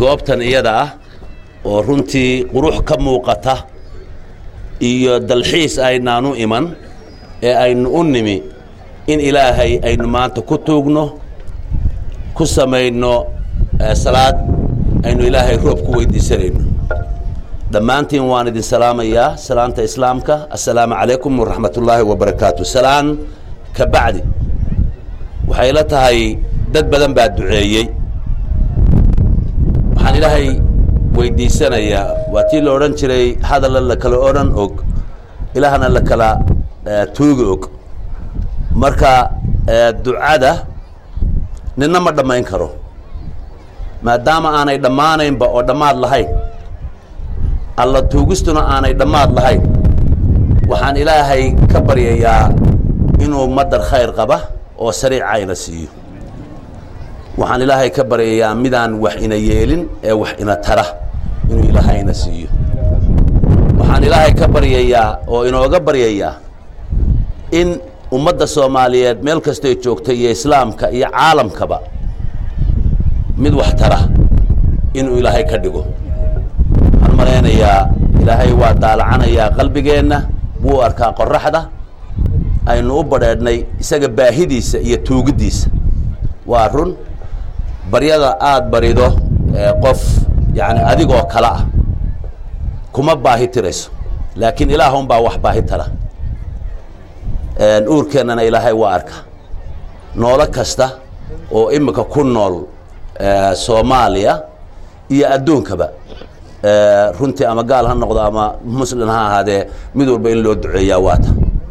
goobtan iyada ah oo runtii qurux ka muuqata iyo dalxiis aynaanu iman ee aynu u nimi in ilaahay aynu maanta ku tuugno ku samayno salaad aynu ilaahay roob ku weydiisanayno dhammaantiin waan idin salaamayaa salaanta islaamka assalaamu calaykum waraxmat ullaahi wabarakaatu salaan ka bacdi waxay la tahay dad badan baa duceeyey waxaan ilaahay weydiisanayaa waa tii la odhan jiray hadalla la kala odhan og ilaahna la kala tuugi og marka ducada ninna ma dhammayn karo maadaama aanay dhammaanaynba oo dhammaad lahayn alla tuugistuna aanay dhammaad lahayn waxaan ilaahay ka baryayaa inuu madar khayr qaba oo sariicayna siiyo waxaan ilaahay ka baryayaa midaan wax ina yeelin ee wax ina tara inuu ilaahayna siiyo waxaan ilaahay ka baryayaa oo inooga baryayaa in ummadda soomaaliyeed meel kastoy joogta iyo islaamka iyo caalamkaba mid wax tara inuu ilaahay ka dhigo waxaan malaynayaa ilaahay waa daalacanayaa qalbigeenna wuu arkaa qoraxda aynu u badheedhnay isaga baahidiisa iyo tuugiddiisa waa run baryada aada barido qof yani adigoo kale ah kuma baahi tirayso laakiin ilaahunbaa wax baahi tara uurkeennana ilaahay waa arka noolo kasta oo imika ku nool soomaaliya iyo adduunkaba runtii ama gaal ha noqdo ama muslin ha ahaadee mid walba in loo duceeyaa waata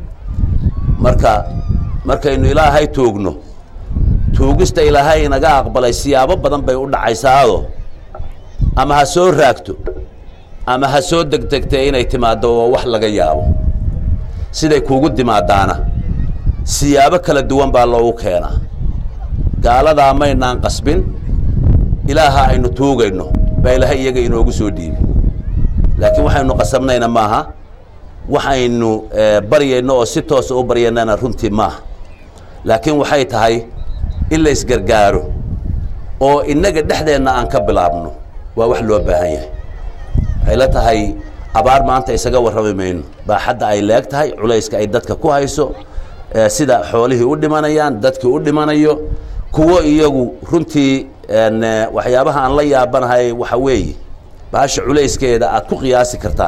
marka markaynu ilaahay tuugno tuugista ilaahay inaga aqbalay siyaabo badan bay u dhacaysaado ama ha soo raagto ama ha soo degdegtee inay timaaddo oo wax laga yaabo siday kuugu timaadaana siyaabo kala duwan baa loogu keenaa gaaladaa maynaan qasbin ilaaha aynu tuugayno baa ilaahay iyaga inoogu soo dhiibi laakiin waxaynu qasabnayna maaha waxaynu baryayno oo si toosa u baryaynana runtii maaha laakiin waxay tahay in la isgargaaro oo innaga dhexdeenna aan ka bilaabno waa wax loo baahan yahay waxay la tahay abaar maanta isaga warrami mayno baaxadda ay leeg tahay culayska ay dadka ku hayso sida xoolihii u dhimanayaan dadkii u dhimanayo kuwo iyagu runtii waxyaabaha aan la yaabanahay waxa weeye baasha culayskeeda aad ku qiyaasi kartaa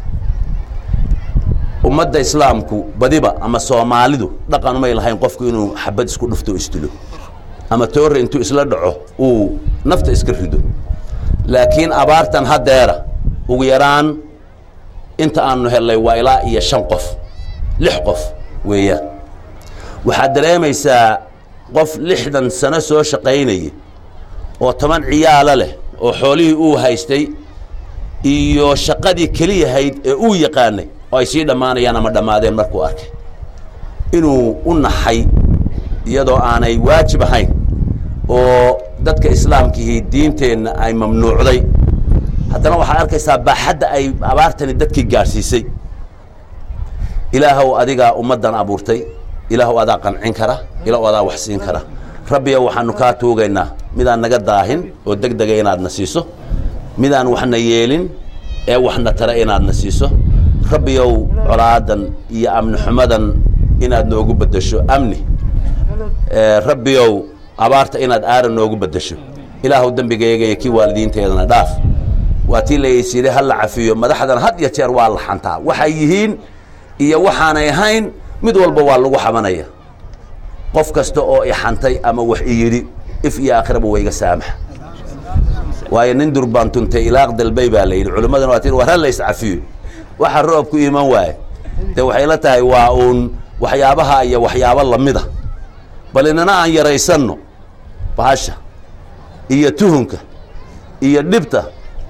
ummadda islaamku badiba ama soomaalidu dhaqan umay lahayn qofku inuu xabad isku dhufto isdilo ama toore intuu isla dhaco uu nafta iska rido laakiin abaartan haddeera ugu yaraan inta aanu hellay waa ilaa iyo shan qof lix qof weeyaan waxaad dareemaysaa qof lixdan sano soo shaqaynaya oo toban ciyaalo leh oo xoolihii uu haystay iyo shaqadii keliyahayd ee uu yaqaanay oo ay sii dhammaanayaan ama dhammaadeen markuu arkay inuu u naxay iyadoo aanay waajib ahayn oo dadka islaamkihii diinteenna ay mamnuucday haddana waxaad arkaysaa baaxadda ay abaartani dadkii gaadhsiisay ilaahow adigaa ummaddan abuurtay ilaahow adaa qancin kara ilaahow adaa wax siin kara rabbiyo waxaanu kaa tuugaynaa midaan naga daahin oo deg dega inaadna siiso midaan waxna yeelin ee waxna tara inaadna siiso rabbiyow colaadan iyo amni xumadan inaad noogu beddesho amni rabbiyow abaarta inaad aaran noogu beddesho ilaahow dembigayga iyo kii waalidiinteedana dhaaf waa tii laysiiday ha la cafiyo madaxdan had iyo jeer waa la xantaa waxay yihiin iyo waxaanay ahayn mid walba waa lagu xabanaya qof kasta oo ixantay ama wax i yidhi if iyo aakhiraba wa iga saamaxa waayo nin durbaan tuntay ilaaq dalbay baa la yidhi culimmadana waa tii war ha la iscafiyo waxa roobku iman waaye dee waxay la tahay waa uun waxyaabaha iyo waxyaabo lamida bal inana aan yaraysanno bahasha iyo tuhunka iyo dhibta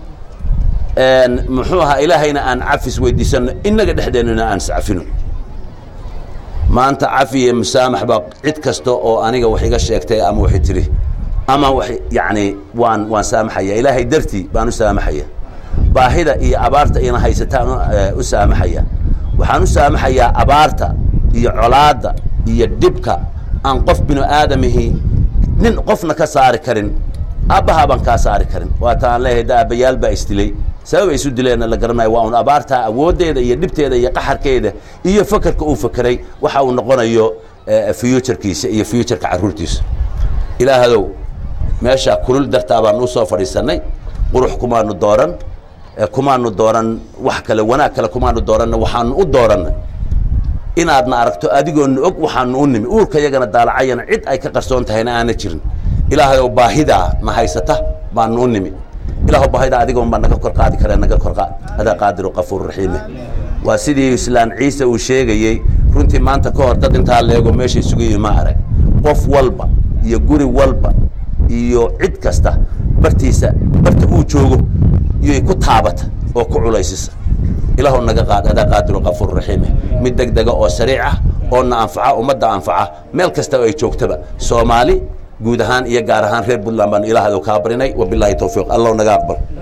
muxuu ahaa ilaahayna aan cafis weydiisanno innaga dhexdeennana aan iscafino maanta cafi iyo musaamax baa cid kasta oo aniga wax iga sheegtay ama waxay tiri ama wax yacni waan waan saamaxaya ilaahay dartii baan u saamaxaya baahida iyo abaarta ina haysataan u saamaxaya waxaan u saamaxayaa abaarta iyo colaadda iyo dhibka aan qof binu aadamihii nin qofna ka saari karin aabbahaa baan kaa saari karin waata aan leeyahay da aabbayaal baa isdilay sababa isu dileenna la garanayo waa un abaartaa awooddeeda iyo dhibteeda iyo qaxarkeeda iyo fakerka uu fakeray waxa uu noqonayo futurkiisa iyo futurka carruurtiisa ilaahadow meeshaa kulul dartaa baan usoo fadhiisanay qurux kumaanu dooran kumaanu dooran wax kale wanaag kale kumaanu dooranna waxaanu u doorannay inaadna aragto adigoona og waxaanu u nimi uurka yagana daalacayana cid ay ka qarsoon tahayna aana jirin ilaahayow baahidaa na haysata baanu u nimi ilaah baahidaa adigoon baa naga kor qaadi kare naga kor qaad adaa qaadiru qafuur raxiime waa sidii islaan ciise uu sheegayey runtii maanta ka hor dad intaa leego meesha isugu yimi ma arag qof walba iyo guri walba iyo cid kasta bartiisa barta uu joogo iyoy ku taabata oo ku culaysisa ilaahw naga qaad adaa qaadiru qafuur raxiime mid deg dega oo sariic ah oo na anfaca ummadda anfaca meel kasta ay joogtaba soomaali guud ahaan iyo gaar ahaan reer puntland baanu ilaahdo kaa barinay wabilaahi tawfiiq allow naga aqbal